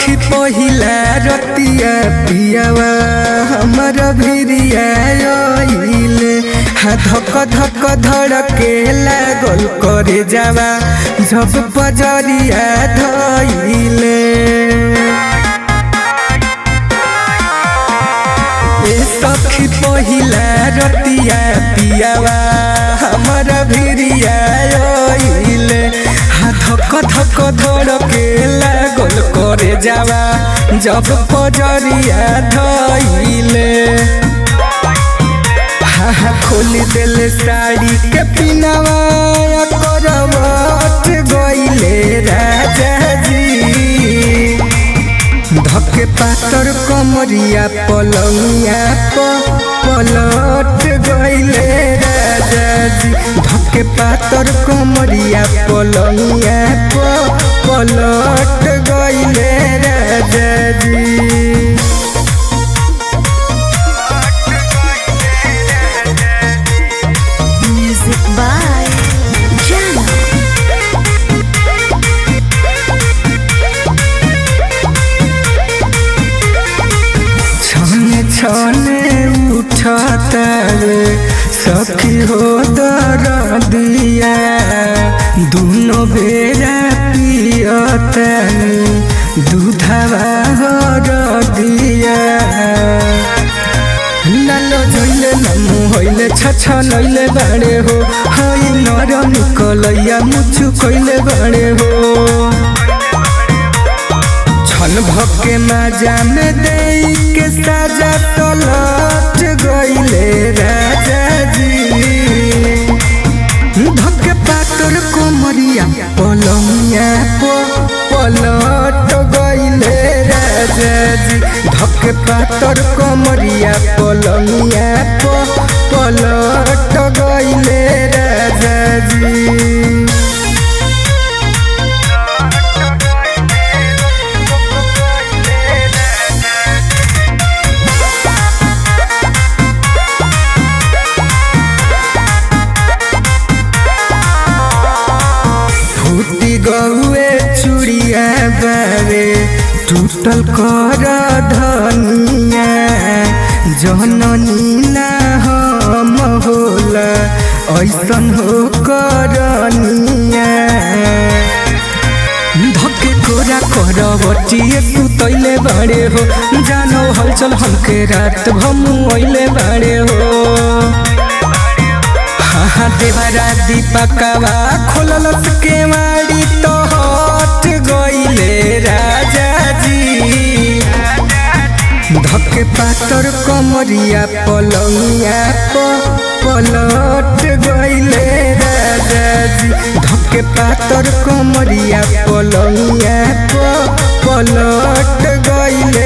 सखी पहिला रतिया पियावा हमर भिरिया आइले हा धक धक धड़के लागल करे जावा जब पजरिया धइले ए सखी पहिला रतिया पियावा हमर भिरिया आइले हा धक धक धड़के लागल करे जावा जब पजरिया धइले हा हा खोली देले साड़ी के पिनावा करवट गइले राजा जी धके पातर कमरिया पलंगिया प पलट गइले राजा जी धके पातर कमरिया पलंगिया प पलट गइले राजा जी Music by Jana. छने छने उठता रे सखी हो दर दिया दुनो बेरा पियता दूधवा हो दिया नालो झैले नमु होइले छछ नैले बाड़े हो हई नर निकलैया मुछु कइले बाड़े हो छन भके माजा में दे के साजा तलट गइले राजा जी धके पातर कोमरिया पलंगिया प पलट गइले राजा जी धके पातर कोमरिया पलंगिया प पलट गइले राजा जी फूटी गौए चूड़िया बारे टूटल कर धनिया जननी ना हम होला ऐसन हो करनिया धके कोरा करवटिए सुतैले बाड़े हो जानो हलचल हमके रात भमु अइले बाड़े हो हाँ देवरा दीपकवा खोललस के माड़ी तो हट गइले राजा जी धके पातर कमरिया पलंगिया प पलट गइले राजा जी धके पातर कमरिया पलंगिया प पलट गइले